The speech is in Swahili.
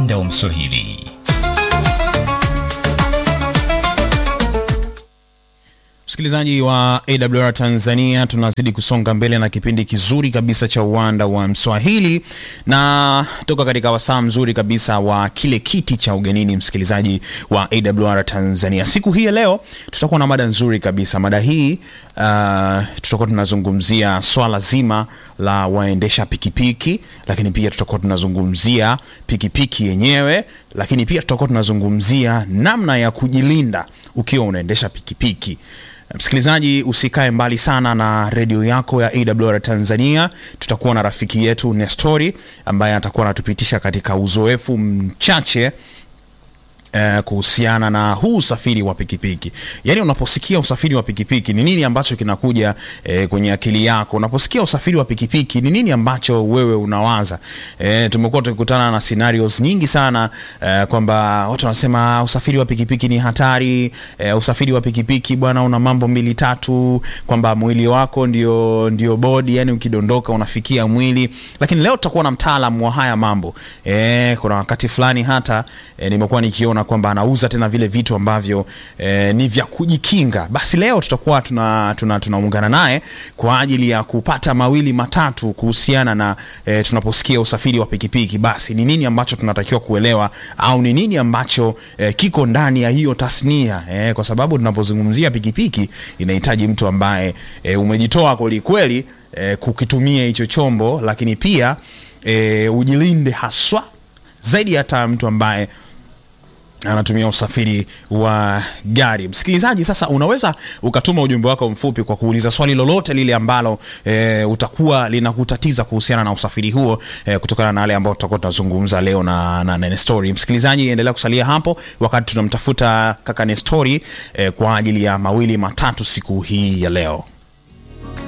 uwanda wa Mswahili. Msikilizaji wa AWR Tanzania, tunazidi kusonga mbele na kipindi kizuri kabisa cha uwanda wa Mswahili na toka katika wasaa mzuri kabisa wa kile kiti cha ugenini. Msikilizaji wa AWR Tanzania, siku hii ya leo tutakuwa na mada nzuri kabisa. Mada hii uh, tutakuwa tunazungumzia swala zima la waendesha pikipiki, lakini pia tutakuwa tunazungumzia pikipiki yenyewe, lakini pia tutakuwa tunazungumzia namna ya kujilinda ukiwa unaendesha pikipiki. Msikilizaji, usikae mbali sana na redio yako ya AWR Tanzania. Tutakuwa na rafiki yetu Nestori ambaye atakuwa anatupitisha katika uzoefu mchache Eh, kuhusiana na huu usafiri wa pikipiki. Yaani, unaposikia usafiri wa pikipiki ni nini ambacho kinakuja eh, kwenye akili yako? Unaposikia usafiri wa pikipiki ni nini ambacho wewe unawaza? Eh, tumekuwa tukikutana na scenarios nyingi sana eh, kwamba watu wanasema usafiri wa pikipiki ni hatari. Eh, usafiri wa pikipiki bwana, una mambo mbili tatu, kwamba mwili wako ndio ndio bodi, yani ukidondoka unafikia mwili. Lakini leo tutakuwa na mtaalamu wa haya mambo. Eh, kuna wakati fulani hata eh, nimekuwa nikiona kwamba anauza tena vile vitu ambavyo eh, ni vya kujikinga. Basi leo tutakuwa tuna tunaungana tuna naye kwa ajili ya kupata mawili matatu kuhusiana na eh, tunaposikia usafiri wa pikipiki, basi ni nini ambacho tunatakiwa kuelewa au ni nini ambacho eh, kiko ndani ya hiyo tasnia eh, kwa sababu tunapozungumzia pikipiki inahitaji mtu ambaye eh, umejitoa kweli kweli eh, kukitumia hicho chombo, lakini pia eh, ujilinde haswa zaidi hata mtu ambaye anatumia usafiri wa gari. Msikilizaji, sasa unaweza ukatuma ujumbe wako mfupi kwa kuuliza swali lolote lile ambalo e, utakuwa linakutatiza kuhusiana na usafiri huo e, kutokana na yale ambayo tutakuwa tunazungumza leo na, na, na Nestori. Msikilizaji, endelea kusalia hapo wakati tunamtafuta kaka Nestori e, kwa ajili ya mawili matatu siku hii ya leo.